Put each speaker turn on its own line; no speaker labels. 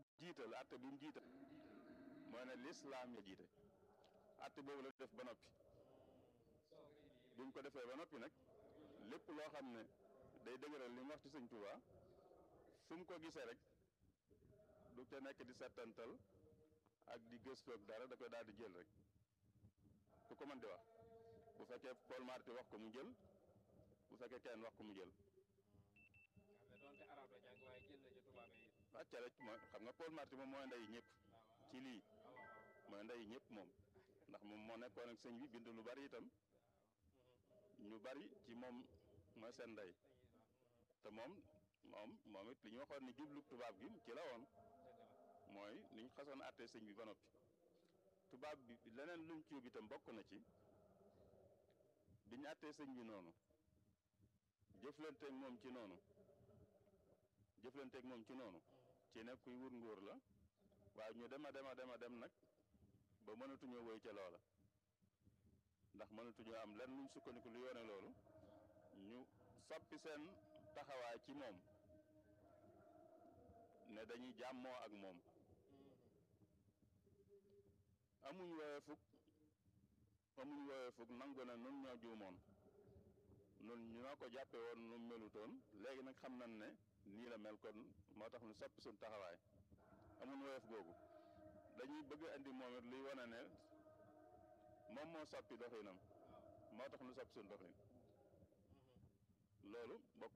jiital atte bi mu jiital mooy ne lislaam ya jiite atte boobu la def ba noppi bi mu ko defee ba noppi nag lépp loo xam ne day dëgëral li mu wax ci sëñ Tuubaa fu mu ko gisee rek du te nekk di settantal ak di gëstoog dara da koy daal di jël rek ku ko mën di wax bu fekkee Paul Marty wax ko mu jël bu fekkee kenn wax ko mu jël wàcce rek mooy xam nga Paul Marty moom mooy ndey ñëpp ci lii mooy ndey ñëpp moom ndax moom moo nekkoon ak sëñ bi bind lu bari itam ñu bari ci moom mooy seen ndey te moom moom moom it li ñu waxoon ni jublu tubaab gi ci la woon mooy li ñu xasoon àttee sëñ bi ba noppi tubaab bi leneen luñ ciub itam bokk na ci bi ñu àttee sëñ bi noonu jëflanteeg moom ci noonu jëflanteeg moom ci noonu ci ne kuy wut nguur la waaye ñu dem a dem a dem a dem nag ba mënatuñoo woy ca loola ndax mënatuñoo am lenn luñ sukkandiku lu yoone loolu ñu soppi seen taxawaay ci moom ne dañuy jàmmoo ak moom amuñ woowee fukk amuñ woowee fukk nangu na nun ñoo juumoon nun ñoo ko jàppe woon nu melutoon léegi nag xam nañ ne nii la mel kon moo tax ñu soppi suñ taxawaay amuñ woyof googu dañuy bëgg andi moom it luy wane ne moom moo soppi doxinam moo tax ñu soppi suñ doxin loolu bokk